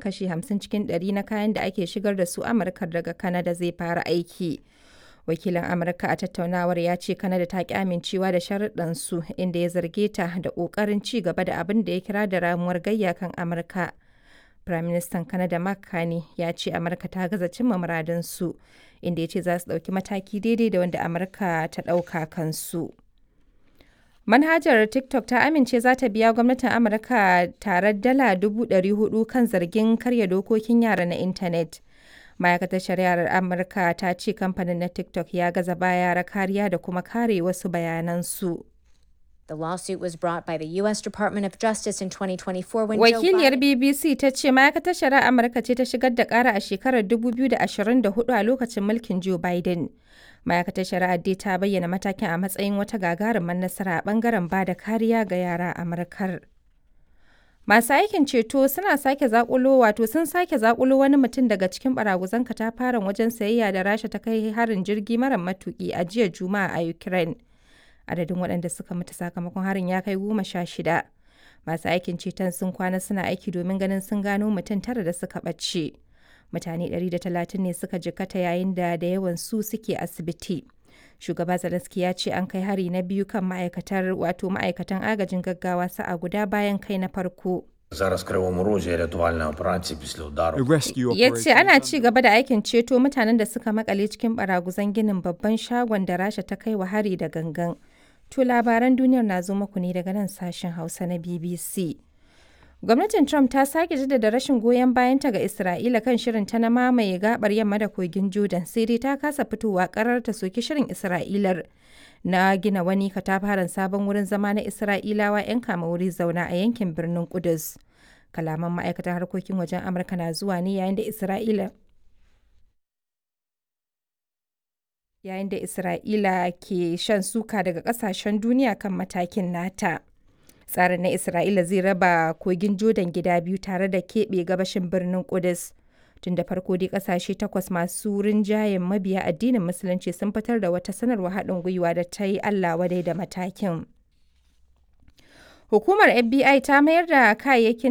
kashi 50 cikin 100 na kayan da ake shigar da su Amurka daga Canada zai fara aiki. Wakilin Amurka a tattaunawar ya ce Canada ta ki amincewa da sharuɗansu inda ya zarge ta da ƙoƙarin ci gaba da abin da ya kira da ramuwar gayya kan Amurka. Firaministan Canada Mark Carney ya ce Amurka ta gaza cimma muradinsu inda ya ce za su ɗauki mataki daidai da wanda Amurka ta ɗauka kansu. Manhajar TikTok ta amince za ta biya gwamnatin Amurka tare dala 400 kan zargin karya dokokin yara na intanet. Ma'aikatar Shari'ar Amurka ta ce kamfanin na TikTok ya gaza ba yara kariya da kuma kare wasu bayanansu. The lawsuit was brought by the U.S. Department of Justice in 2024 when Wakiliyar Joe Biden... BBC ta ce ma'aikatar shari'ar Amurka ce ta shigar da ƙara a shekarar 2024 a lokacin mulkin Joe Biden. Ma'aikatar shari'ar dai ta bayyana matakin a matsayin wata gagarumar nasara a bangaren ba da kariya ga yara a Amurkar. Masu aikin ceto suna sake zakulo wato sun sake zakulo wani mutum daga cikin baraguzan katafaren wajen sayayya da Rasha ta kai harin jirgi mara matuki a jiya Juma'a a Ukraine. adadin waɗanda suka mutu sakamakon harin ya kai goma sha shida masu aikin ceton sun kwana suna aiki domin ganin sun gano mutum tara da suka ɓace mutane 130 ne suka jikkata yayin da da yawan su suke asibiti shugaba zelensky ya ce an kai hari na biyu kan ma'aikatar wato ma'aikatan agajin gaggawa sa'a guda bayan kai na farko Зараз в Кривому Розі рятувальна операція після удару. ya ce ana ci gaba da aikin ceto mutanen da suka makale cikin baraguzan ginin babban shagon da rasha ta kai wa hari da gangan To labaran duniyar na zo muku ne daga nan sashen Hausa na BBC. Gwamnatin Trump ta sake jaddada rashin goyon bayanta ga Isra'ila kan shirin ta na mamaye gabar yamma da kogin Jordan sai dai ta kasa fitowa karar ta soki shirin Isra'ilar na gina wani katafaren sabon wurin zama na Isra'ilawa 'yan kama wuri zauna a yankin birnin Kudus. Kalaman ma'aikatar harkokin wajen Amurka na zuwa ne yayin da Isra'ila yayin da Isra'ila ke shan suka daga kasashen duniya kan matakin nata. Tsarin na Isra'ila zai raba kogin Jordan gida biyu tare da keɓe gabashin birnin Kudus. Tun da farko dai kasashe takwas masu rinjayen mabiya addinin Musulunci sun fitar da wata sanarwa haɗin gwiwa da ta yi Allah wadai da matakin. Hukumar FBI ta mayar da kayayyakin